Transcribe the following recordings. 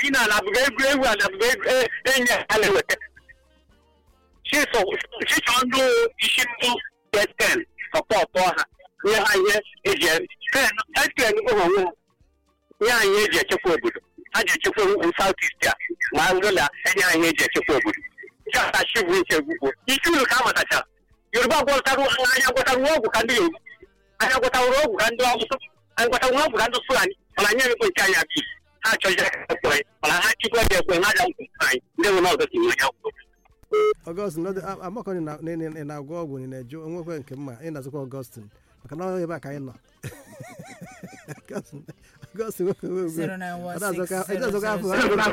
bi na ala bụga egwu egwu ala bụga egwu e- enyi ya na-eweta chịchọ ndụ isi ndụ ten sọpọtụ ha nye ha ihe eji eten onwe nye ha ihe eji echekwa obodo ha ji echekwa saut ist a ma ngola enye ha ihe eji echekwa obodo chatachi bụ iche gwugwo ike uru ka a matachara yoruba gwọtarụ anya gwọtarụ ọgwụ ka ndị yoruba anya gwọtarụ ọgwụ ka ndị ọgwụ anyị gwọtarụ ọgwụ ka ndị fulani mana anyị ekwe nke anyị abịa ha achọghị ekwe mana ha chikwa ga ekwe ha ga nkwu anyị ndị nwe n'ọzọ si nwe ya kwuo ọgọstin amakọni ị na-agwọ ọgwụ ị na-eju onwekwe nke mma ị na-azụkwa ọgọstin maka na ọ ebe a ka anyị nọ ọgọstin nwoke nwe ugwe ọdazọka afọ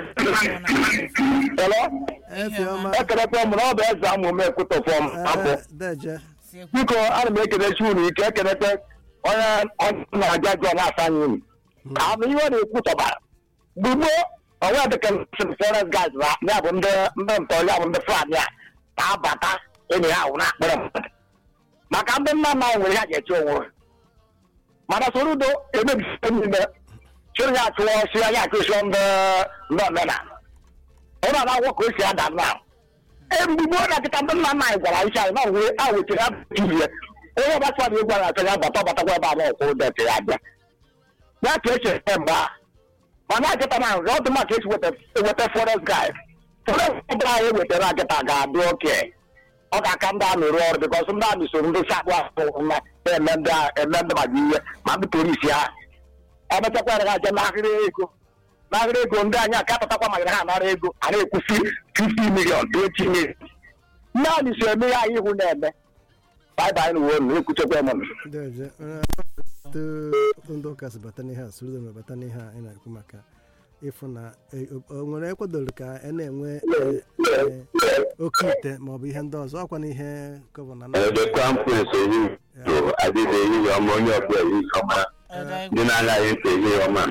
Hello? efi ọma ekelekwa m na ọ bụ eze amụ m ekwutọfọ m abụ deje biko ana m ekenechi unu ike ekelekwe onye onye na-aja jụọ na-asa anyị unu ama ihe ọ na-ekwutọbara gbugbo onwe dịka forest guys na ya bụ ndị ndị ntọrọ ya bụ ndị fulani a na-abata enyi ha ahụ na-akpọrọ mmadụ maka ndị nna nna anyị nwere ha ga-eche onwe ha mana soro udo emebisi niile chịrị ya achụwa ọsị ya ya achụsịọ ndị ndị omenala ọ na-agwọ ka o si ada nna mgbugbo na nkịta ndị nna nna anyị gwara isi anyị na wee a wetara ihe onye ọgbasa na egwu a na-achọ ya bata ọbatakwa ebe a na ọkwụ ụdọ ya abịa ya ka esi eme mgbe a mana nkịta na nrọ ọdụ maka esi weta forest guy forest guy anyị wetara nkịta ga-adị oke ọ ga-aka ndị amị rụọ ọrụ bikọs ndị amị so ndị sakpụ ahụ na eme ndị eme ndị maka ihe ma ndị polisi ha emechakwara ha je n'ahịrị ego n'ahịrị ego ndị anyị aka pụtakwa maka ha nara ego a na-ekwusi 50 million 20 million naanị so eme ya ihu na-eme baịbaị na uwe unu ekwuchekwa eme deje ndị ụka si bata n'ihe a soro na bata n'ihe a ị na-ekwu maka ịfụ na o nwere ekwadoro ka a na-enwe oke ite maọbụ ihe ndị ọzọ ọkwa n'ihe gọvanọ na ebe kampus ehihie adịghị ehihie ọma onye ọbụla ehihie ọma ndị na-anaghị efe ehihie ọma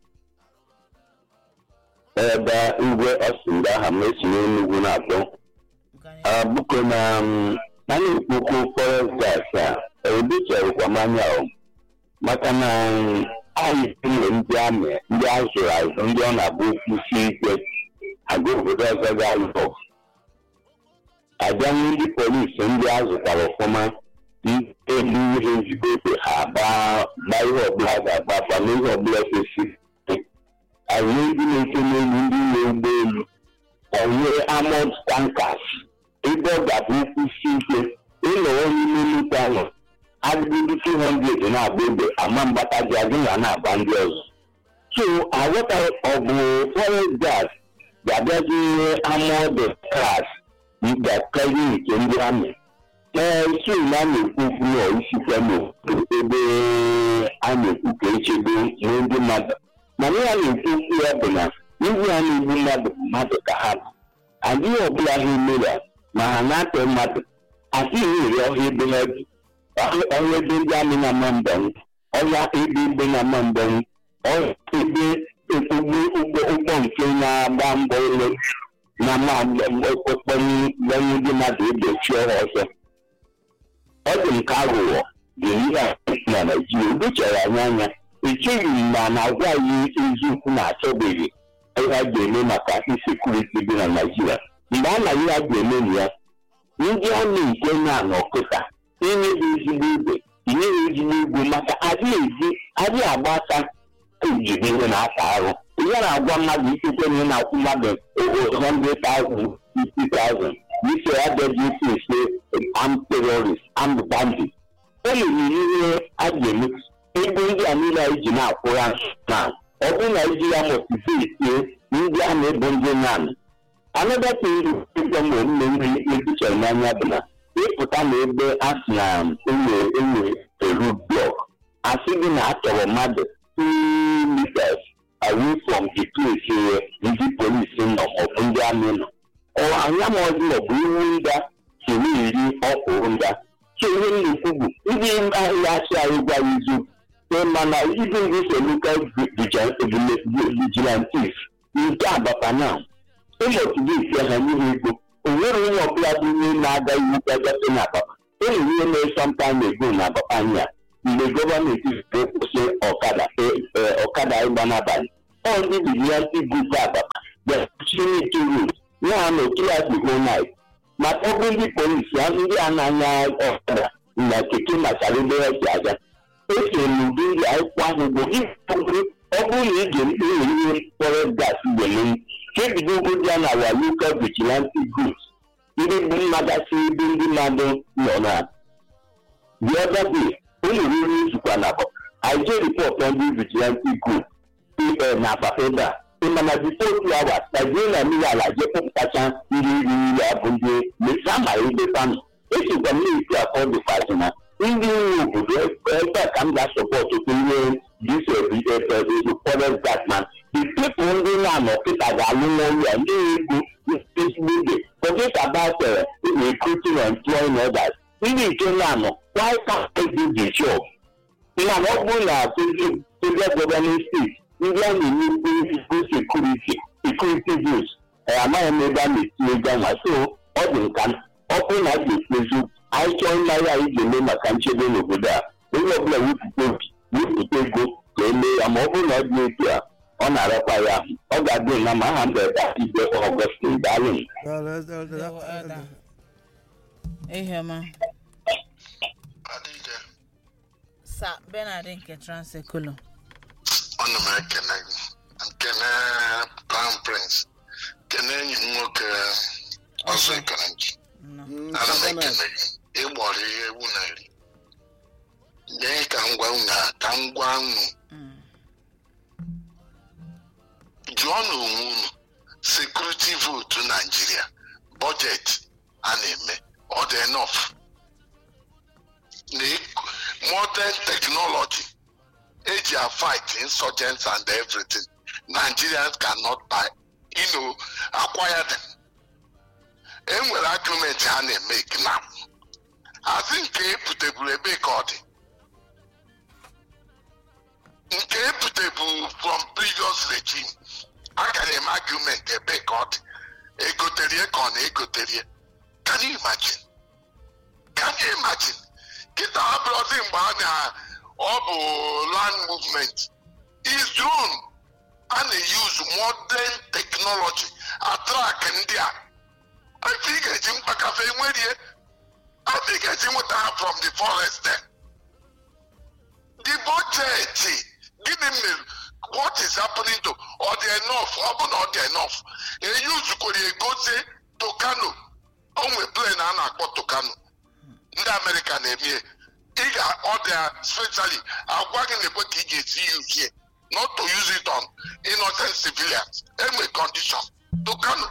ebe igwe ọsịnda aha m esi n'enugwu na-atọ bụko na a na-ekwukwu forest gas a ebichaghịkwa mmanya ahụ maka na anyị nwere ndị amị ndị azụrụ azụ ndị ọ na-abụ kwụsi ike aga obodo ọzọ ga-alụ abịa ndị polisi ndị azụtara ọfụma elu ihe nzikọta ha gbaa ihe ọbụla ga-agba afa na ihe ọbụla kwesịrị anyị ndị na-eche n'elu ndị na-ụgbọ elu onye amod tankas ebe ọ ga-abụ nkwụsi ike ịnọrọ n'ime nnukwu ahụ adịdị 200 na-agba egbe ama mgbata ji adị na na-agba ndị ọzọ so aghọtaghị ọ bụ forest gas ga-abịazi ihe amod klas ga-akarị nke ndị amị ee so na a na-ekwu okwu na isikwa n'obodo ebe a na-ekwu ka echebe nye ndị mmadụ mana ya na-ekwu okwu ya bụ na ndị a na-egbu mmadụ bụ mmadụ ka ha bụ adịghị ọbụla ha emere ma ha na-atọ mmadụ adịghị ere ọhịa ebe ha bi ọhịa ebe ndị amị na-ama mbọnwụ ọhịa ebe ebe na-ama mbọnwụ ọhịa ebe ụgbọ ụgbọ nke na-agba mbọ ụlọ na okpokpọnye ndị mmadụ egbochi ọha ọzọ ọ dị nke aghụghọ ga-eyi ya na naijiria edochara anya anya echeghị m ma na-agwa anyị eziokwu na-achọbeghị ihe a ga-eme maka insekuriti dị na naijiria mgbe a na ihe a ga-eme na ya ndị amị nke na n'ọkụta inye ha ezigbo igwe inye ha ezigbo igwe maka adịghị ezi adịghị agba aka ejide ihe na-ata arụ ihe na-agwa mmadụ ikekwe na ị na-akwụ mmadụ 100,000 50,000 ise abịaghị isi ise armed terrorist armed bandit o mere ihe a ga-eme ego ndị a niile anyị ji na-akwụra na ọ bụrụ na iji ya motivetie ndị a na-ebu ndị nan anọdata uru ịgwa m mme nri ebuchara n'anya bụ na ịpụta na ebe a sị na enwe enwe eru blọk asị gị na achọrọ mmadụ two meters away from the place ndị polisi nọ maọbụ ndị amị nọ anya m ọzọ maọbụ iwu nda siri iri ọkwụrụ nda so ihe m na-ekwu bụ ndị ahịa achị anyị gwa ya eziokwu mana ibe ndị so local vigilantes nke abata na ụmụtụdịsi ha n'ihe ego o nwere onye ọbụla bụ ihe na-aga iwu kagafe na ababa e nwere ihe mere sometime ago na ababa anya mgbe gọọmenti ziri kwụsị ọkada ọkada ịgba n'abalị ọ ndị vigilanti grup ababa security rules na-anọ throughout the whole night maka ọ bụ ndị polisi ha ndị a na-anya ọkada na keke machara ebe ha si aga esere m ụdị ndị akwụkwọ ahụ bụ ọ bụrụ na ị ga-enwere ihe forest gas gbele ka ebido ogodi a na wa local vigilante groups ndị bụ mmadụ ebe ndị mmadụ nọ na the other day ụlọ oriri nzukọ na akọ I get report from the vigilante group PL na Apapeda ịmana before two hours Nigeria mmiri ala je kpọpụtacha ndị iri nri abụ ndị mesama ebe fanụ esikwa m na-esi akọ dịkwazị na ndị nwe obodo ebe a ka m ga-asọpọtụ ihe dis forest gatman the people ndị na-anọ kịta ga-alụ n'ọrụ ya ndị ego ezigbo oge forget about uh, recruiting and employing others ndị nke na-anọ why can't they do the job na ọ bụrụ na federal government state ndị a na-enye ezigbo sekuriti sekuriti views amaghị m ebe a na-etinye ganwa so ọ dị nka ọ bụrụ na a ga-ekpezi anyị chọọ mmanya anyị ga-eme maka nchebe n'obodo a onye ọbụla wepụta obi wepụta ego ka e mee ya ma ọ bụrụ na ọ dị etu a ọ na-arakwa ya ọ ga-adị na ma aha mbe ibe ọgọstin daalụ Iheọma. Sa Bernard nke Transekulu. ọnụ m ekene gị nkene crown prince kene enyi m nwoke ọzọ ekere nchi Nọ. ana m ekene gị ịgbọrọ ihe ewu na-eri nye ka ngwa unu ka ngwa unu Mm. jụọ na onwe unu sekuriti votu naijiria bọjetị a na-eme ọ dị enough na modern technology eji a fight insurgents and everything nigerians cannot buy you know acquire them enwere argument ha na-emeke na hazi nke eputeburu ebe ka ọ dị nke eputeburu from previous regime a ga na-eme argument ebe ka ọ dị egoterie ka ọ na-egoterie can you imagine can you imagine kịta abụrụzi mgbe a na ọ bụ land movement is drone a na-use modern technology atrak ndị a afọ ị ga-eji mkpakafe nwerie afọ ị ga-eji nweta ha from the forest there. the budget gịnị mere what is happening to ọ dị enough ọ bụ na ọ dị enough eyuzukwere egosi tokano o nwe plane a na-akpọ tokano ndị amerịka na-eme ị ga ọ dị specially agwa gị na-ekwe ka ị ga-esi use here not to use it on innocent civilians enwe condition tokano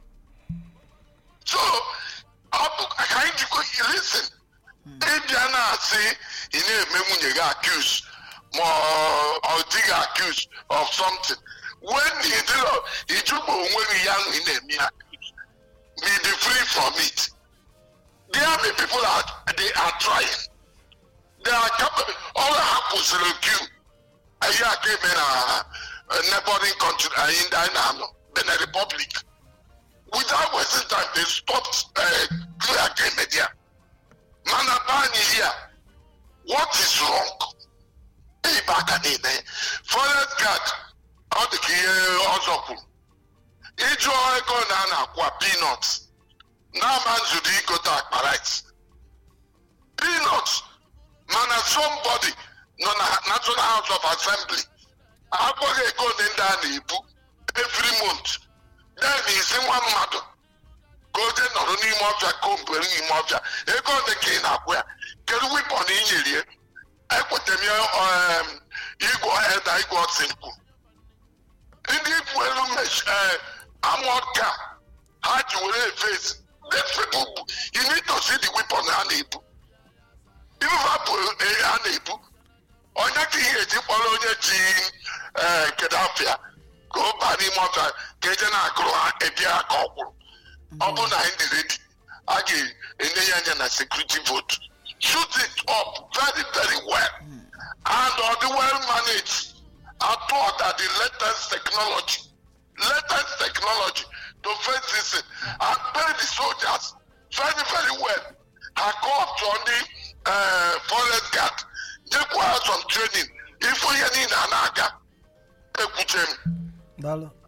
so ọ bụ ka anyị jikwa listen ịbịa na-asị ị na-eme nwunye gị accuse ma ọ- ọ dị gị accuse of something when you do ijugbo onwe gị ya ahụ ị na-eme ya be the free from it there are people are they are trying they are capable all ha kwụsịrị queue anyị aka eme na uh, neighboring country anyị ndị anyị na-anọ Benin Republic without wasting time they stopped uh, queue aka eme there mana be anyị here what is wrong ịba aka niile forest guard ọ dị ka ihe ọzọ kwuru ịjụọ ego na a na-akwụ peanuts n'ama nzụdo igote akpa rice peanuts mana somebody nọ na national house of assembly akpọghị ego ole ndị a na-ebu every month then isi nwa mmadụ ka oje nọrọ n'ime ọfịa kombere n'ime ọfịa ego ole ka ị na-akwụ ya kedu wipọn i nyerie ekweta m ya um, igwe eda igwe ọsịnkwu ndị ibu elu amod ka ha ji were efesi these people bu- you need to see the weapon ha na-ebu ife bụ ha na-ebu onye ka ihe eji kpọrọ onye ji ee kedafia ka ọ baa n'ime ọfịa ka eje na-agụrụ ha ebia ka ọ kwụrụ ọ bụrụ na anyị dị redi a ga-enye ya anya na security vote shoot it up very very well and ọ dị well managed atụ that the latest technology latest technology to face this thing and pay the soldiers very very well ha call to ndị uh, forest guard nyekwa ha some training ifu ihe niile a na-aga ekwuche m daalụ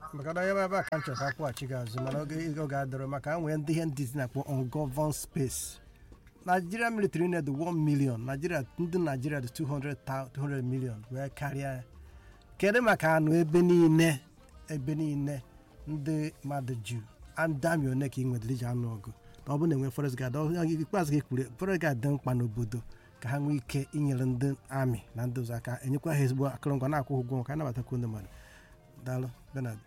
maka na ebe a ka m chọrọ ka akwụghachi gị azụ mana oge oge adịrọ maka nwee ndị ihe ndị na-akpọ ungoverned space Nigeria military need 1 million Nigeria ndị Nigeria dị 200 200 million wee karịa ya kedu maka anụ ebe niile ebe niile ndị mmadụ ju andami one ka ị nwedịrị iji anụ ọgụ na ọ bụrụ na enwe forest guard ọ- ikpeazụ gị kwuru forest guard dị mkpa n'obodo ka ha nwee ike inyere ndị amị na ndị ọzọ aka enyekwa ha ezigbo akụrụngwa na-akwụ ha ụgwọ maka anabatakwu ndị mmadụ daalụ benard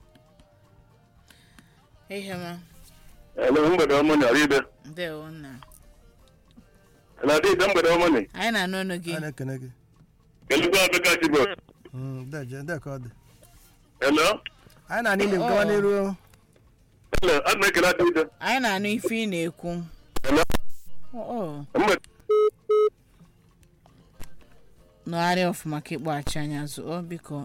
ihema ele mgbede ọmụ na ọrịbe ndewo nna na dịbe mgbede ọmụ na anyị na-anụ ọnụ gị a na-ekene gị kelugbo abeka chibo Mm, deje ndị ka ọ dị ele anyị na n'ime gawa n'iru ele a na-ekele adịbe anyị na-anụ ife ị na-ekwu ele oo mgbede nọgharịa ọfụma ka ịkpọghachi anya azụ ọ biko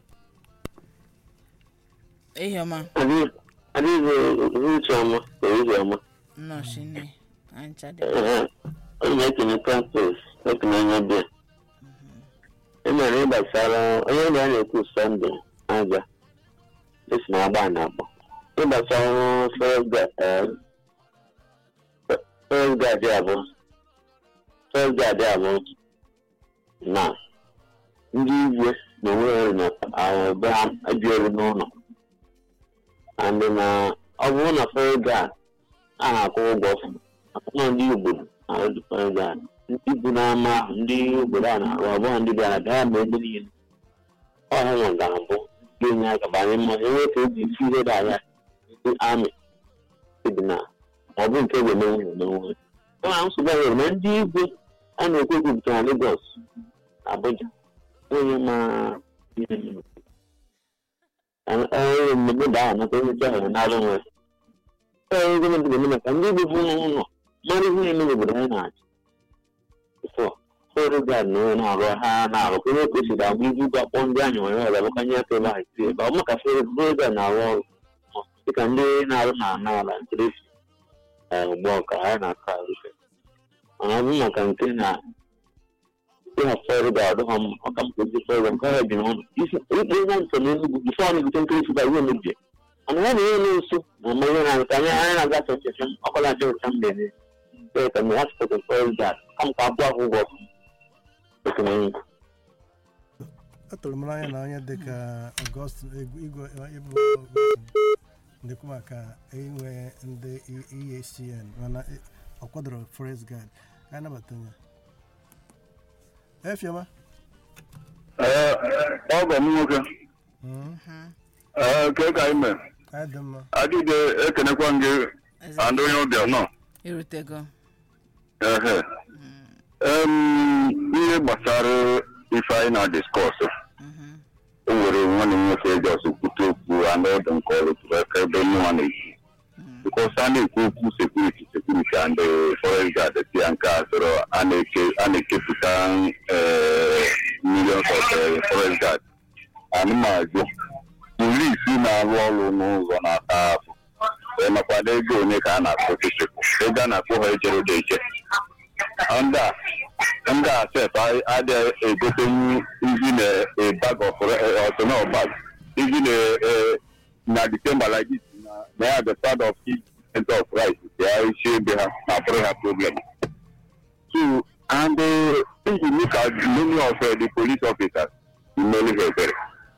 ihema adịbe ucheọma ucheọma nnọchi nne anyị chadị onye na-ekene practice ekene anya bịa emere ịgbasara onye na ya na-ekwu sọnde aja esi na agba na akpọ ịgbasara first guard abụ first guard abụ na ndị igwe na onwe na ebe ha ebiere n'ụlọ and na ọ bụrụ na first guard a na-akwụ ụgwọ ọfụma akwụkwọ ndị obodo na-arụ first guard ndị bụ n'ama ahụ ndị obodo a na-arụ ọ bụghị ndị bịara bịa ma ebe niile ọha nwa ga-abụ ga-enye aka banye mmadụ enwe ka eji isi ihe dị anya ndị amị dị na ọ bụ nke ga-emenwe emenwe ọ na nsogbu anyị na ndị igwe a na-ekwu ekwu nke na Lagos Abuja onye ma ihe mere. onye mmemme da ahụ nata onye chọrọ na-arụ nwe onye gọọmenti ga-eme maka ndị igwe bụ ụlọ mara ihe na-eme n'obodo anyị na-achị ọrụ gad na onye na-arụ ha na-arụ onye ka o si ga-agba ibu ụgwọ akpọ ndị anyị nwere ọrụ abụkanye aka ebe ha esi ebe ọ maka fere gad na-arụ ọrụ dịka ndị na-arụ na ana ala ncheresi ugbu ọka ha na-aka arụfe mana ọ bụ maka nke na ịha fere gad ha mma ọka m kwezi fere nke ha bi n'ọnụ ikpe ihe ntọ na enugwu bifo ọ na-ebute nkirisi ga ihe mebie mana ya na ihe na-eso na mma ihe na-aga anyị anyị na-agafe nchefe ọkọla nche ụcha mgbe niile ka mgbe ha sịpụta fere gad kam ka abụọ ahụ ụgwọ atụrụ m n'anya na onye dịka ọgọst igwe ịbụ ndekwu maka inwe ndị EACN mana ọ kwadoro forest guard ka anabata ya efioma ọgọ m nwoke ke ka anyị mere anyị dị mma adịde ekenekwa m gị and onye ọbịa nọ irutego ehe Em, ihe gbasara ife anyị na-diskọs o nwere nwanne m nwoke jos kwute okwu anụ ọdụ nke ọrụ tụrụ aka ebe nwa na-ekwu bikos a na-ekwu okwu sekuriti sekuriti and forest guard si ya nke a sịrọ a na-eke- a na-ekepụta millions of eh, forest guard anụmazụ polisi na-arụ ọrụ n'ụzọ na-ata ahụ nakwado ego onye ka a na-akpọ chechepụ ego a na-akpọ ha ejere ụda eche ndị a ndị a sef adịghị egotenwu izi na a bag of ọtụnọ bag izi na eh, na december like this na na ya the start of each of rice ya isi ebe ha na bụrụ ha problem so and uh, if you look at many of uh, the police officers imeli ha ebere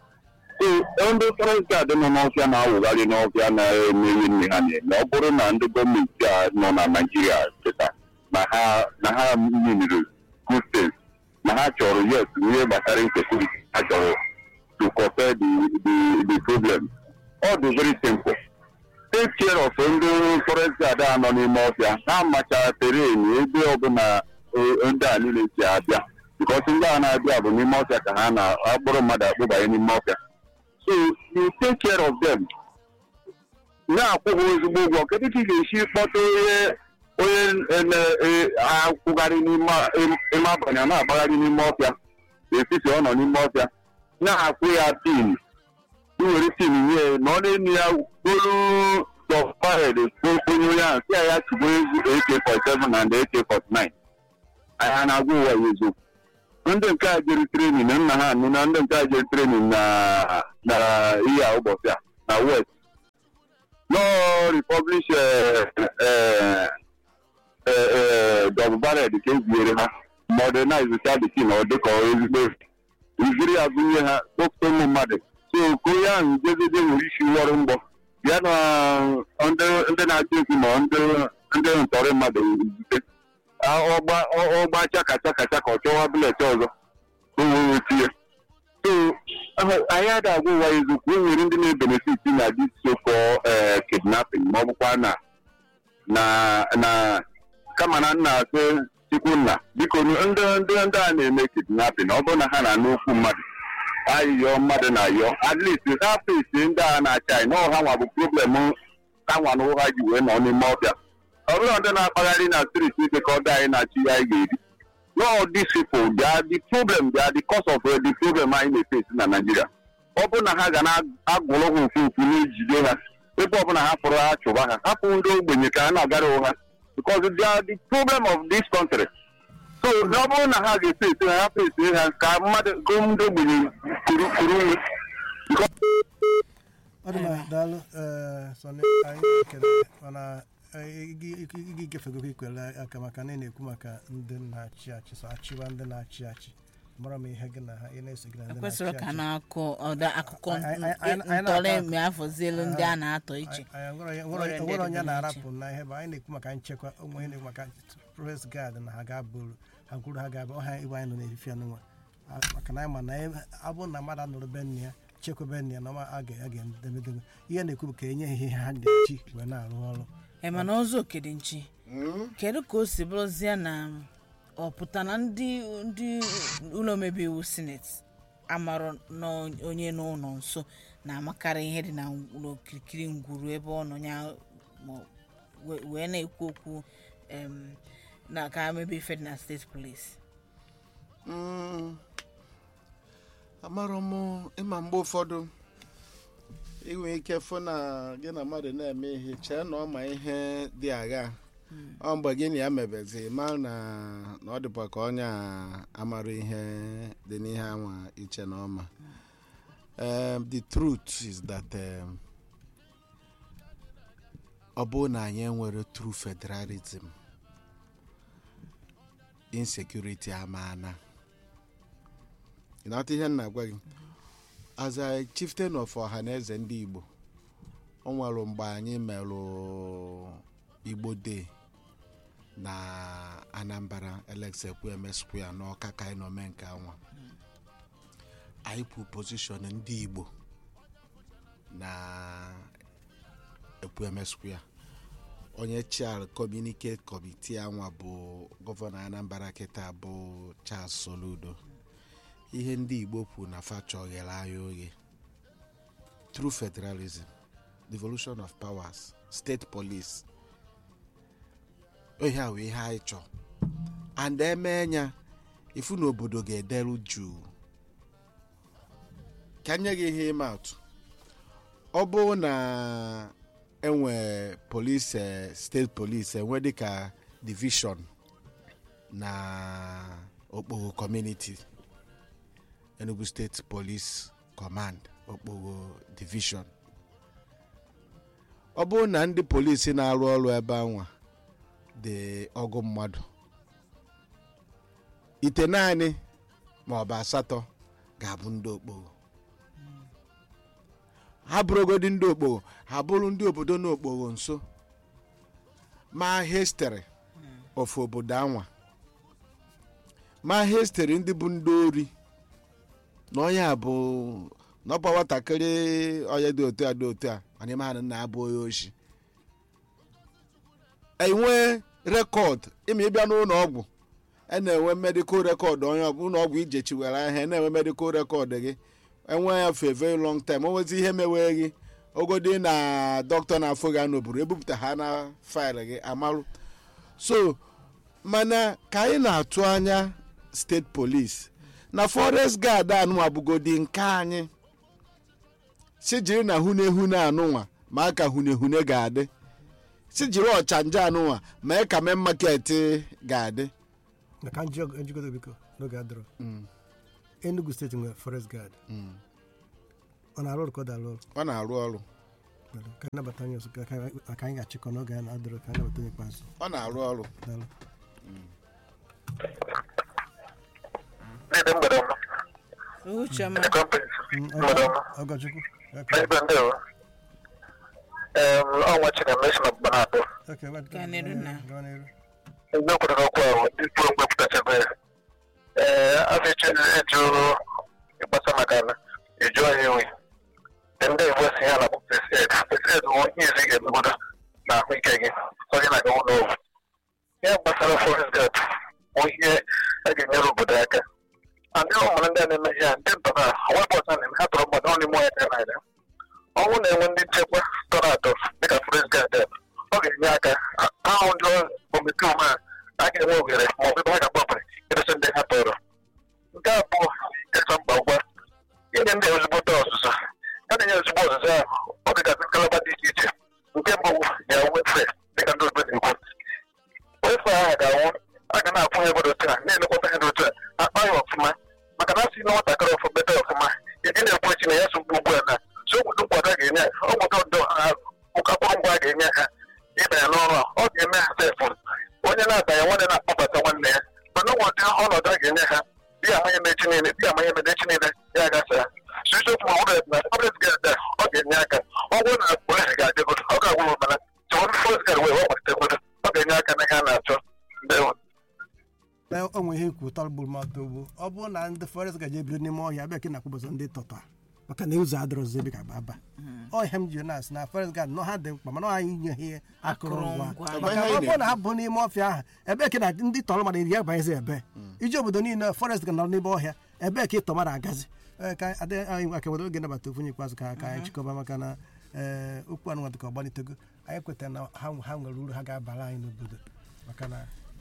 so ndị forest guard nọ n'ọfịa na-awụgharị n'ọfịa na-emeghị nne ha na-eme ọ bụrụ na ndị gọọmenti a nọ na naijiria cheta na ha na ha nyere good things na ha chọrọ yes ihe gbasara insecurity ha chọrọ to curtail the the the problem ọ dị very simple take care of ndị forest guard a nọ n'ime ọfịa ha machara terrain ebe ọbụla eh, ndị a niile si abịa because ndị a na-abịa bụ n'ime ọfịa ka ha na-akpụrụ mmadụ akpụbanye n'ime ọfịa so you take care of them na-akwụ ha ezigbo ụgwọ kedu ka ị ga-esi kpọta onye onye na-akwụgharị n'ime ime abalị a na-agbagharị n'ime ọfịa etiti ọ nọ n'ime ọfịa na-akwụ ya tin iwere tin nye na ọ na-enu ya golu dọfahed onye onye ahụ si ya ya tugbo AK47 na ndị AK49 anyị na-agwa ụwa ya eziokwu ndị nke a jere trenin nna ha anụ na ndị nke a jere trenin na na ihe a ụbọchị a na west no republish dọbụbared ka eziere ha modernize cha the kin ọ dịka ezigbo iziri ya gụnye ha kpọpụta ụmụ mmadụ so ka onye ahụ jezede nwere isi wọrụ mgbọ bịa na ndị ndị na-achị esi ma ndị ndị ntọrị mmadụ zute ọgba ọgba chaka chaka chaka ọ chọwa bụlet ọzọ ka o wee tinye so anyị ada agwa ụwa eziokwu e nwere ndị na-ebenefit na dis soko kidnapping ma ọ bụkwa na na na kama na nna asị chukwu nna biko ndị ndị ndị a na-eme kidnapping ọ bụrụ na ha na-anụ okwu mmadụ ayịyọ mmadụ na-ayọ at least ha fesi ndị a na-achị anyị na ọha nwa bụ problem ha nwa na ụha ji wee nọ n'ime ọbịa ọ bụrụ ndị na-akpagharị na striti ike ka ọ dị anyị na-achị ya anyị ga-eri no these people they are the problem they are the cause of uh, the problem anyị na-efesi na Nigeria ọ bụrụ na ha ga na-agụrụ ha ofu ofu na-ejide ha ebe ọbụla ha fụrụ ha chụba ha hapụ ndị ogbenye ka ha na-agara ụgha because they are the problem of this country so ọ bụrụ na ha ga-esi esi ha hapụ esi ha ka mmadụ go ndị ogbenye kuru kuru nwe ọ dị mma daalụ ee sọni anyị ekele mana igi igefego ikwere aka maka na ị na-ekwu maka ndị na-achị achị so achịwa ndị na-achị achị mara m ihe gị na ha ị na-ese gị na ndị ekwesịrị na-achị ka achị na-akọ ọda akụkọ Anyị- anyị- anyị- anyị ntọrọ na-akọ- eme afọzielu ndị a na-atọ iche Anyị- anyị nwere- Nwere nwere ndị nwere onye dịbụ na-arapụ na ihe bụ anyị na-ekwu maka nchekwa onwe ihe na-ekwu maka forest guard na ha ga-abụrụ ha kwuru ha ga-abụ ọha ibe anyị nọ n'efife anụnwa maka na anyị ma na ebe- ọ bụrụ na mmadụ anụrụ be nne ya chekwebe nne ya na ọma a ga- a ga-edemedebe ihe na-ekwu bụ ka enye ha ihe ha na-eji wee na-arụ ọrụ ị ma na ọzọ okede nchi kedu ka o si bụrụzie na ọ pụta na ndị ndị ụlọ omebe iwu sineti amarọ na onye n'ụlọ nso na-amakarị ihe dị na n'okirikiri ngwuru ebe ọ nọ ya ma we- wee na-ekwu okwu em, na ka mebe ife dị na steeti polisi amarọ m ịma mgbe ụfọdụ inwe ike fụ na gị na mmadụ na-eme ihe chee na ọ ma ihe dị agha ọ mgbe gị na ya mebezi ma na na ọ dịkwa ka onye a amara ihe dị n'ihe anwa iche na ọma um, the truth is that um, ọ bụrụ na anyị enwere true federalism insecurity amaana ịnata ihe m na-agwa gị as a chieftain of ọha na eze ndị igbo o nwere mgbe anyị merụ igbo day na anambra eleksekweme square n'ọka ka anyị nọ mee nke anwa anyị kwu position ndị igbo na ekweme square onye chair communicate committee anwa bụ gọvanọ anambra kịta bụ charles soludo ihe ndị igbo kwu na facha oghere anyị oghe true federalism devolution of powers state police ihe a wee ihe anyị chọọ and eme ya ifu na obodo ga-ederu juu ka nye gị ihe ịma atụ ọ bụrụ na enwe police eh, state police enwe dịka division na okpogho community enugu state police command okpogho division ọ bụrụ na ndị polisi na-arụ ọrụ ebe anwa dị ọgụ mmadụ ite naanị ma ọ bụ asatọ ga-abụ ndị okpogho ha bụrụgodi ndị okpogho ha bụrụ ndị obodo na okpogho nso ma hestere ofu obodo anwa ma hestere ndị bụ ndị ori na onye a bụ n'ọkwa nwatakịrị onye dị otu a dị otu a mana ime ha na nna ya bụ onye oshi enwe rekọd ime ịbịa n'ụlọ ọgwụ a na-enwe medikal rekọd onye ụlọ ọgwụ ijechiwere ahịa na-enwe medikal rekọd gị enwe ya for a very long time o nwezi ihe mewe gị ogodi na dọkịta na-afụ gị n'obodo ebupụta ha na faịlụ gị amarụ so mana ka anyị na-atụ anya steeti polisi na forest guard anụnwa bụgodi nke anyị si jiri na hunehune anụnwa ma aka hunehune ga-adị si jiri ọchanja anụnwa ma ka mee market ga-adị na ka njọ njikọta biko n'oge adịrọ enugu steeti nwere forest guard ọ na-arụ ọrụ ka ọ da arụ ọrụ ọ na-arụ ọrụ daalụ. ka anyị nabata onye ọzọ ka ka- ka anyị ga-achịkọ n'oge a na-adịrị ka anyị nabata onye ikpeazụ ọ na-arụ ọrụ daalụ Ndị mgbede ọma. uchiọma Ndị kọmpanị. Mm, Mgbede ọma. ọgọchukwu Okay. Ebe ndị o. Em, ọ nwa Chineke esi na mgbe na-abụọ. Okay, wait, Gaa n'iru na. gaa n'iru. Ndị okwuru n'okwu ahụ, ndị kwuru mgbe pụtachara ya. Ee, afọ echi eju ịgbasa maka ala, eju anyị enwe. Ndị Igbo si ya na bụ first aid. First aid bụ onye izi ga-emegodo na ahụike gị. Onye na-aga ụlọ ọgwụ. Ihe gbasara forest guard bụ ihe a ga-enyere obodo aka. Ndị ụmụrụ ndị a na-eme ihe a, ndị ntọ na wepụ ọzọ na-eme ha tọrọ mmadụ ọnụ ime ọhịa dị n'anya. ọnwụ na-enwe ndị nchekwa tọrọ atọ dịka forest guard a, ọ ga-enye aka ahụ ndị omekome a a ga-enwe ohere ma ọ bụ ebe ha ga-agbapụrụ ịrụsị ndị ha tọrọ nke abụọ kacha mkpa ngwa inye ndị ezigbote ọzụzụ a na-enye ezigbo ọzụzụ ahụ ọ dịgasị ngalaba dị iche iche nke mbụ ga-enwe wefe dịka ndị obodo na-ekwu wefe ahụ ga-anwụ a ga na-akwụ ya ebe otu a na-elekọta ya n'otu a akpa ya ọfụma maka na asị na nwatakịrị ọfụ beta ọfụma ị na-ekwu echi na ya so ugbu a na so obodo nkwado a ga-enye ha ọgwụdo ndo akụrụngwa a ga-enye ha ịbanye n'ọrụ a ọ ga-eme ha sefụ onye na-abanye nwanne na-akpọbata nwanne ya mana ụmụdị ọnọdụ a ga-enye ha di amanye mechi niile di amanye mechi niile ya agasa sisiokwu ma ọbụla na ọbụla ga-ada ọ ga-enye aka ọ bụrụ na polisi ga-adịgodo ọ ga-agwụ mana chọrọ fọs ga wee ọmalitegodo ọ ga-enye aka na ihe a na-achọ ndewo Ee, o nwere ihe ikwu tọgburu mmadụ ugbu ọ bụrụ na ndị forest gaje ebido n'ime ọhịa abịa ka na-akwụbọsọ ndị tọtọ maka na ụzọ adịrọzi ebe ka aba ọhịa m ji na-asị na forest guard nọ ha dị mkpa mana ọ anyị nye ha akụrụngwa Akụrụngwa. maka Ebe ha ọ bụrụ na ha na-ebu. bụ n'ime ọfịa ahụ ebe ka na ndị tọrọ mmadụ iri abanyezi ebe iji obodo niile forest ga nọ n'ime ọhịa ebe ka ịtọ mmadụ agazi Ee, ka adị anyị aka were oge nabata ofu onye ikpeazụ ka ka anyị chịkọba maka na ee okwu anụ dịka ọgbalitego anyị kwetara na ha ha nwere uru ha ga-abara anyị n'obodo maka na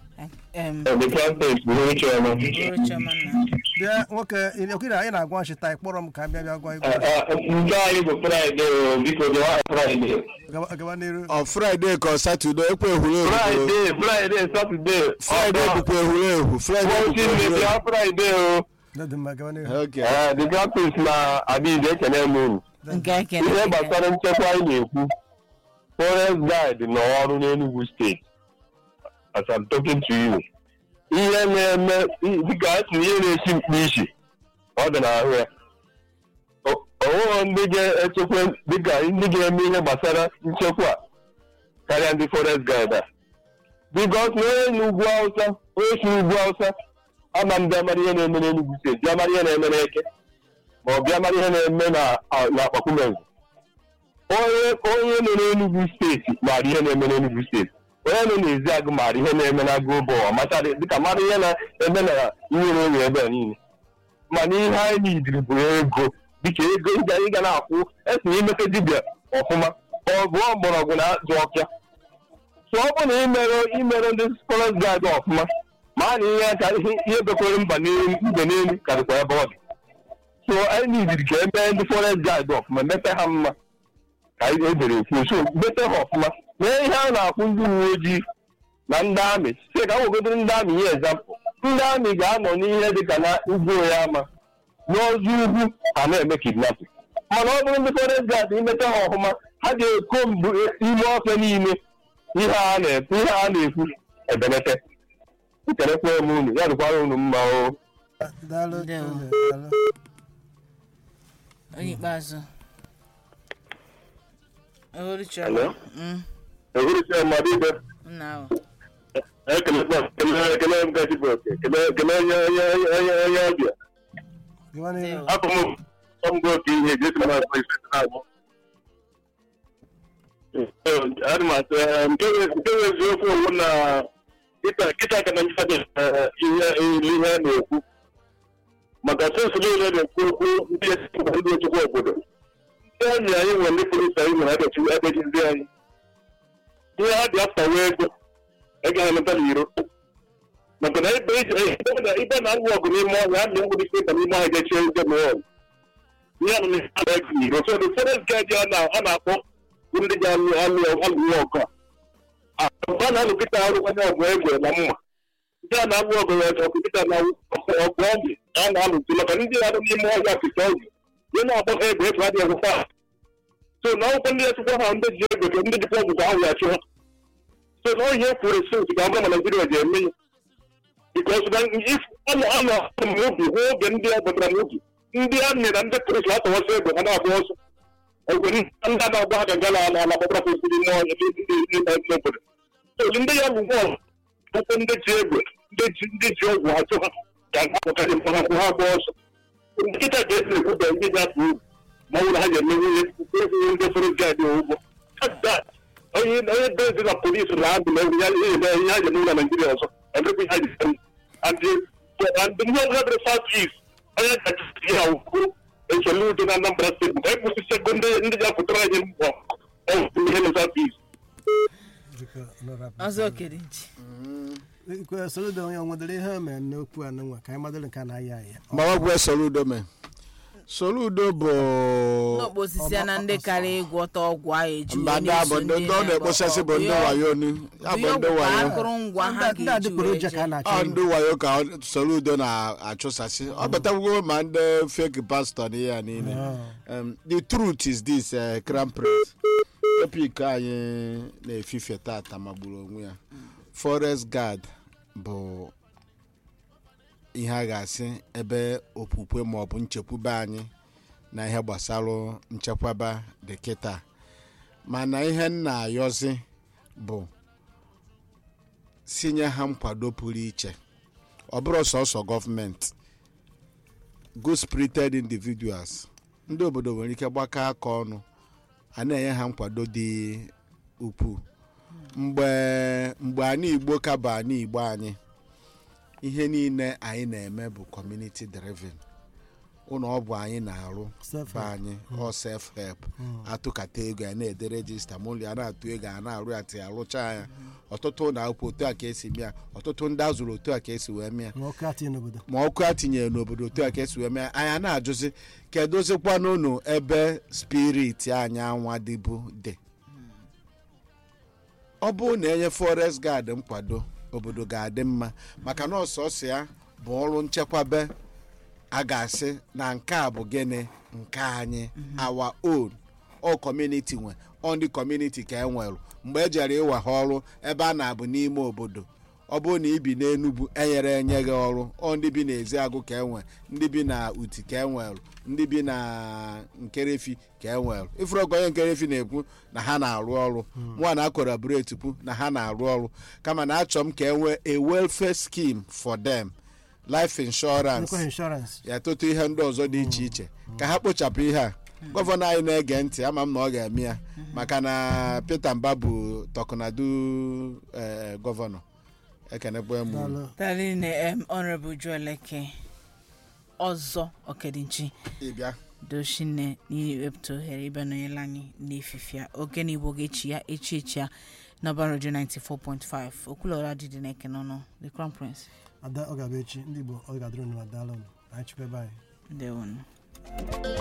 em The campus bụ ihe chọrọ uchiọma na bịa nwoke okiri anyị na-agwa nchịta ị kpọrọ m ka m bịa bịa gwa egwu nke anyị bụ fraịde o biko gịwa fraịde Gaba- gaba n'iru ọ fraịde ka ọ satọde ekwe ehuru fraịde fraịde satọde fraịde bụkwa ehuru ehu fraịde bụkwa ehuru ehu fraịde o dị mma gaba n'iru Okay. Ee, the campus na adịghị ekene m unu nke ekene ihe gbasara nchekwa anyị na-ekwu forest guide nọ ọrụ n'Enugu steeti as I'm talking to you ihe na-eme dịka a sị na ihe na-esi mkpu isi ọ dị n'ahụ ya O- onweghị ndị ga-echekwa dịka ndị ga-eme ihe gbasara nchekwa a karịa ndị forest guide a bikos na onye n'ugwu awụsa onye si n'ugwu awụsa ama m bịa mara ihe na-eme n'Enugu steeti bịa mara ihe na-eme n'eke ma ọ bịa mara ihe na-eme na na akpakumezi onye onye nọ n'Enugu steeti maara ihe na-eme n'Enugu steeti onye nọ n'ezi agụ maara ihe na-eme na agụ ụbọ machara dịka mara ihe na-eme na ihe na-ewe ebe a niile mana ihe anyị nidiri bụ ego dịka ego ịga ịga na-akwụ esi imete dibịa ọfụma ọgụ mgbọrọgwụ na azụ ọpịa so ọ bụ na imere imere ndị forest guard ọfụma ma a na ihe ka ihe bekwere mba n'elu mbe n'elu karịkwa ebe ọ dị so anyị nidiri ka emee ndị forest guard ọfụma mete ha mma ka anyị edere okwu so mete ha ọfụma mee ihe a na-akwụ ndị uwe ojii na ndị amị si ka nwegodoro ndị amị ihe ezampụ ndị amị ga-anọ n'ihe dịka na ugwu ya ama n'ọzọ ugwu ha na-eme kidnapping mana ọ bụrụ ndị forest guard imete ha ọfụma ha ga-eko mbụ ime ọfịa niile ihe a na-ekwu ihe a na-ekwu ebenete nkelekwa m unu ya dịkwara unu mma o daalụ Ndewo. daalụ. onye ikpeazụ uchiọma Hello? Mm, ehurụcha mmadụ ibe nna ahụ ekelekwa ekele ekele m gaji bụ oke ekele ekele onye onye onye onye ọbịa gaba n'iru Ndewo. afọ m ọmgbe oke ihe jesi na akpa ise na-agwụ adị m atụ eh, nke bụ nke bụ eziokwu owu na kịta kịta ka na nchadị ihe ihe a na-ekwu maka sensụ niile na-ekwu okwu ndị esi mba ndị ochekwa obodo ndị anyị anyị nwere ndị polisi anyị nwere adechi adechi ndị anyị ihe ha dị afta wee ego ego ha emeta n'iro maka na ibe ibe na alụ ọgụ n'ime ọhịa a na-enwe ike ịba n'ime ọhịa gechie ndị mụọ ihe a na ha na-ege n'iro so the forest guard a na- a na-akpọ bụ ndị ga-alụ alụ alụ ihe ọgụ a mgbe a na-alụ kịta arụkwanye ọgụ egbe na mma ndị a na-alụ ọgụ ya ọgụ kịta na ọgụ ọgụ a na-alụzi maka ndị na-alụ n'ime ọhịa kịta ọgụ ihe na-agba ha egbe efu adịghị ọgụ fa so so na akwụkwọ ndị echekwa ha ndị ji ego ka ndị jikwa ọgwụgwọ ahụ ya chụọ so na ihe kwuru sins ka ọ bụrụ ma naijiria ji eme ya bikos na if ọnụ ọnụ n'obi hụ oge ndị a gbadara n'obi ndị amị na ndị polisi atọwasị egbe ha na-agba ọsọ ogwe ndị a na-agba ha gaga na ala ala gbadara kwesịrị ime ọnya ndị ndị n'obodo so ndị ya bụ bọọlụ akwụkwọ ndị ji egbe ndị ji ndị ji ọgwụ ha chụ ha ka ha pụtarị mkpa ha kwụ ha gba ọsọ nkịta ga-esi ekwuba ndị ga-atụ ugwu ma ọ bụrụ ha ga-emenwu ihe ekwughị ndị fọrọ gaadị ụgwọ onye onye bezi na polisi na abụ na egwu ya ihe eme ihe ha ga-emenwu na naijiria ọzọ emekwa ihe ha ji eme and and ihe ọbụla dịrị south east onye ga-achịsi ya ukwu echele udo na anambra steeti ka ekwusisi ego ndị ndị ga-apụtara anyị mbọ ọgwụ ihe na south east biko nọrọ ọzọ okere nchi ikwe soludo onye nwedere ihe o mere n'okwu a nwa ka anyị madoro nke a na-aya aya mawagwe soludo me soludo bụ n'okpo osisi a na ndị karịa ịgwọta ọgwụ ahụ eju mba ndị abụ ndị ndị ọ na-ekpochasị bụ ndị wayo ni ya bụ ndị wayo akụrụngwa ha ndị ga-eji adịgboroja ka a wee na-achọ ọ ịnụ. ndị wayo ka ọ- soludo na-achụsasị ọ batagwo ma ndị fake pastor na ihe ya niile Um, the truth is this uh, crown prince topic anyị na-efife tata magburu onwe ya forest guard bụ ihe a ga-asị ebe okwukwe maọbụ nchekwube anyị na ihe gbasara nchekwaba dị kịta mana ihe m na-ayọzi bụ sinye ha nkwado pụrụ iche ọ bụrụ sọsọ gọọmenti good spirited individuals ndị obodo nwere ike gbakọ aka ọnụ a na-enye ha nkwado dị ukwuu mgbe mgbe anyị igbo ka bụ anyị igbo anyị ihe niile anyị na-eme bụ community driven ụlọ ọ bụ anyị na-arụ Self be help. anyị ọ self help atụkata ego ya na-ede rejista mụlụ ya na-atụ ego a na-arụ ya tị arụcha ya ọtụtụ ụlọ akwụkwọ otu a ka esi mịa ọtụtụ ndị azụrụ otu a ka esi wee mịa ma ọkụ atị n'obodo ma ọkụ a tinyere n'obodo otu a ka esi wee mee anyị na-ajụzi kedụzikwa n'ụnụ ebe spirit anyị anwa dịbụ dị ọ bụrụ na enye forest guard nkwado obodo ga-adị mma maka na ọsọsọ ya bụ ọrụ nchekwabe a ga-asị na nke a bụ gịnị nke anyị our own all community nwe ọ ndị community ka e nwere mgbe e jere ịwa ha ọrụ ebe a na-abụ n'ime obodo ọ bụrụ na ibi n'enugwu enyere enye gị ọrụ ọ ndị bi n'ezi agụ ka enwe ndị bi na uti ka enwere ndị bi na nkerefi ka enwere ifuru ọgụ onye nkerefi na-ekwu na ha na-arụ ọrụ nwa na akwara buretupu na ha na-arụ ọrụ kama na achọ m ka enwee a welfare scheme for them life insurance nkwa inshọrans ya tụtụ ihe ndị ọzọ dị iche iche ka ha kpochapụ ihe a gọvanọ anyị na-ege ntị ama m na ọ ga-eme ya maka na peter mba bụ tọkụnadu eh, gọvanọ ekenekwe m daalụ taline em honorable jueleke ọzọ okedinchi ịbịa doshine n'iwepụta ohere ịbịa nọnyere anyị n'efifia oge na igbo ga-echi ya echi echi ya n'ọba redio 94.5 okwulọra dịdị na eke n'ọnụ the crown prince ada ọ ga-abụ echi ndị igbo ọ ga-adịrị unu ma daalụ unu anyị chukwa ebe anyị ndewonu